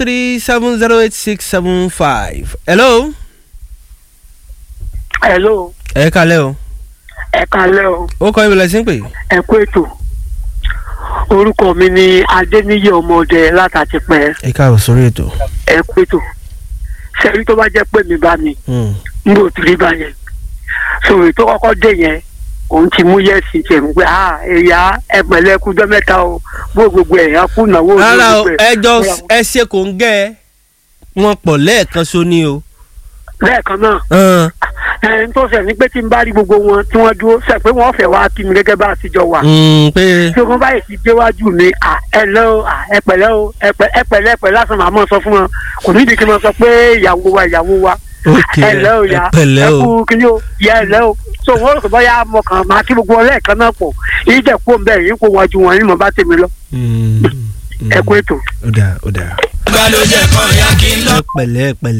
three seven zero eight six seven five. hello. hello ẹ kalẹ́ o. ẹ kalẹ́ o ó kọ́ ibùdó ẹ̀sìn pé. ẹ kú ètò orúkọ mi ni adéníyí ọmọdé látàtìpẹ́ ẹ káàbọ̀ sórí ètò. ẹ kú ètò sẹ́yìn tó bá jẹ́ pé mi bá mi Hmm. n bò tí rí bá yẹn sòrò tó kọ́kọ́ dé yẹn òun ti mú yẹ́sì tiẹ̀ ń pẹ́ ah ẹ̀yà ẹ̀pẹ̀lẹ́ kújọ́ mẹ́ta o bó gbogbo ẹ̀yà kú náwó rárá o gbogbo ẹ̀. ẹjọ́ ẹ ṣe kò ń gẹ́ ẹ wọn pọ̀ lẹ́ẹ̀kan so ni o. lẹ́ẹ̀kan náà Hàn. ẹ̀ ń tó sẹ̀ ní pé tí n bá rí gbogbo wọn tí wọ́n dúró sẹ̀ pé wọ́n fẹ́ wá kí mi gẹ́gẹ́ bá a ti jọ wà. Hmm, pé tí wọ́n báyìí ti déwájú mi à ẹ lẹ́ o à ẹ pẹ̀lẹ́ o ẹ pẹ̀- ẹ pẹ̀lẹ́ ẹ pẹ̀lẹ́ lásán màá mọ̀ sọ fún wọn kò ní ìdí kí n mọ̀ sọ pé ìyàwó wa ìyàwó wa ok ẹ lẹ́ o ya ẹ pẹ̀lẹ́ ẹ o. kú kíní o ya ẹ lẹ́ o so wọ́n rò pé bóyá mo kàn máa kí gbogbo ọlẹ́ẹ̀kan náà pọ̀ yìí jẹ́ kó ń bẹ̀ yìí kó wájú wọn ní mo bá tèmi lọ Hmm, ẹ kú ètò. ó dà ó dà. gbàlódé kan yá kí n lọ. ẹ pẹ̀lẹ́ ẹ pẹ̀lẹ́.